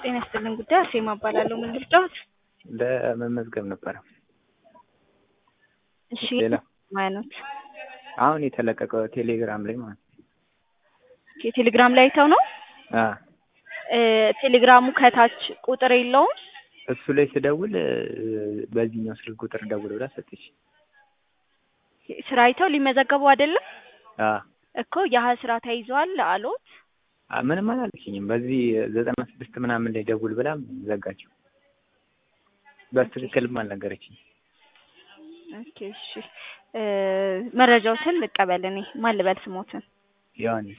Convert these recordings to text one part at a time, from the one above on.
ጤና ይስጥልን ጉዳይ አርሴማ እባላለሁ። ምን ልርዳዎት? ለመመዝገብ ነበረ። እሺ ሌላ ማለት አሁን የተለቀቀው ቴሌግራም ላይ ማለት ነው። የቴሌግራም ላይ አይተው ነው? አ እ ቴሌግራሙ ከታች ቁጥር የለውም? እሱ ላይ ስደውል እ በዚህኛው ስልክ ቁጥር ደውል ብላ ሰጠች። ስራ አይተው ሊመዘገቡ አይደለም አ እኮ ያህ ስራ ተይዟል አሎት? አ ምንም አላለችኝም። በዚህ ዘጠና ስድስት ምናምን ላይ ደውል ብላ ዘጋችው። በትክክልም አልነገረችኝ። ኦኬ እሺ እ መረጃዎትን ልቀበል እኔ ማን ልበል ስሞትን? ዮሐንስ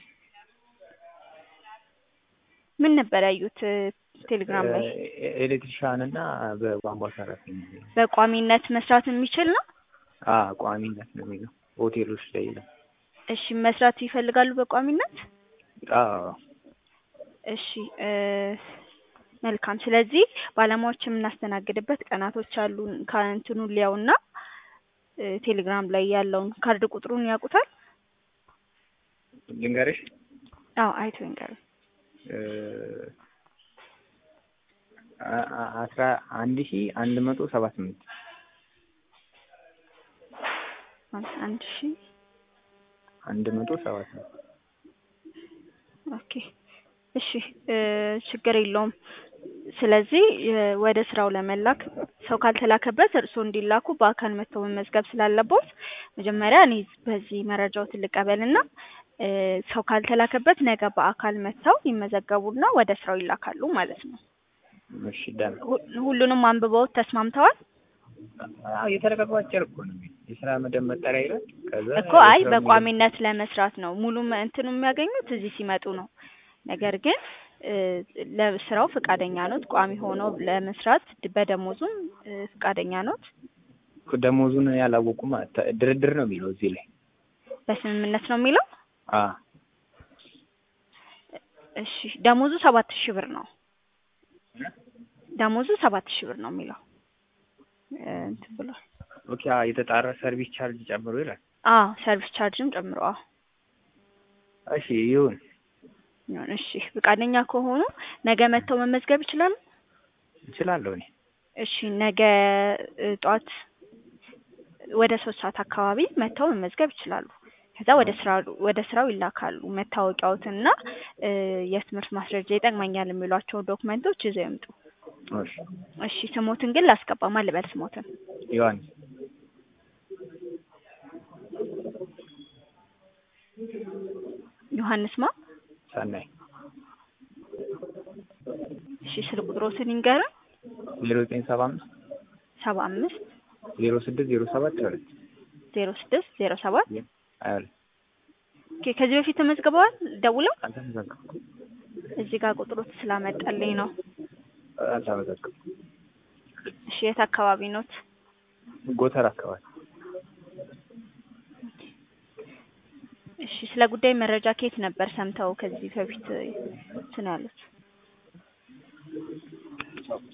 ምን ነበር ያዩት እ ቴሌግራም ላይ? እ ኤሌክትሪሻን እና በቧንቧ ሰራተኛ በቋሚነት መስራት የሚችል ነው? አ ቋሚነት ነው የሚለው ሆቴሎች ላይ ይላል። እሺ መስራት ይፈልጋሉ በቋሚነት? አዎ እሺ እ መልካም ስለዚህ ባለሙያዎች የምናስተናግድበት ቀናቶች አሉ። ከእንትኑ ሊያውና እ ቴሌግራም ላይ ያለውን ካርድ ቁጥሩን ያውቁታል? ልንገርሽ አዎ አይቶ ይንገሩኝ። እ አ- አ- አስራ አንድ ሺ አንድ መቶ ሰባ ስምንት አንድ ሺ አንድ መቶ ሰባ ስምንት ኦኬ እሺ እ ችግር የለውም። ስለዚህ እ ወደ ስራው ለመላክ ሰው ካልተላከበት እርስዎ እንዲላኩ በአካል መጥተው መመዝገብ ስላለቦት መጀመሪያ እኔ በዚህ መረጃዎትን ልቀበልና እ ሰው ካልተላከበት ነገ በአካል መጥተው ይመዘገቡና ወደ ስራው ይላካሉ ማለት ነው። እሺ ደህና ሁ- ሁሉንም አንብበውት ተስማምተዋል? አዎ የተለቀቀው አጭር እኮ ነው የሚለው የስራ መደብ መጠሪያ ይላል። ከዛ እኮ አይ የስራው በቋሚነት ለመስራት ነው ሙሉ መ- እንትኑ የሚያገኙት እዚህ ሲመጡ ነው። ነገር ግን እ ለስራው ፈቃደኛ ኖት? ቋሚ ሆነው ለመስራት ድ- በደሞዙም እ ፈቃደኛ ኖት? መደብ ደሞዙን ያላወቁማ ተ- ድርድር ነው የሚለው እዚህ ላይ በስምምነት ነው የሚለው? አ እሺ ደሞዙ ሰባት ሺህ ብር ነው። ደሞዙ ሰባት ሺህ ብር ነው የሚለው እ እንትን ብሏል። ኦኬ አ የተጣራ ሰርቪስ ቻርጅ ጨምሮ ይላል። አዎ ሰርቪስ ቻርጅም ጨምሮ አዎ እሺ ይሁን ይሁን። እሺ ፈቃደኛ ከሆኑ ነገ መጥተው መመዝገብ ይችላሉ? እችላለሁ እኔ እሺ ነገ እ ጠዋት ወደ ሶስት ሰዓት አካባቢ መጥተው መመዝገብ ይችላሉ። ከዛ ወደ ስራ ወደ ስራው ይላካሉ። መታወቂያዎትና እ የትምህርት ማስረጃ ይጠቅመኛል የሚሏቸውን ዶክመንቶች ይዘው ይምጡ። እሺ እሺ ስሞትን ግን ላስገባ ማን ልበል ስሞትን? ዮሐንስ ዮሐንስ ማ? ሰናይ እሺ ስልክ ቁጥሮትን ይንገሩን። ዜሮ ዘጠኝ ሰባ አምስት ሰባ አምስት ዜሮ ስድስት ዜሮ ሰባት ሁለት ዜሮ ስድስት ዜሮ ሰባት ሀያ ሁለት ኦኬ ከዚህ በፊት ተመዝግበዋል ደውለው? አልተመዘገብኩም እዚህ ጋር ቁጥሮት ስላመጣልኝ ነው። አልተመዘገብኩም እሺ የት አካባቢ ኖት? ጎተር አካባቢ እሺ ስለ ጉዳይ መረጃ ከየት ነበር ሰምተው ከዚህ በፊት እንትን ያሉት?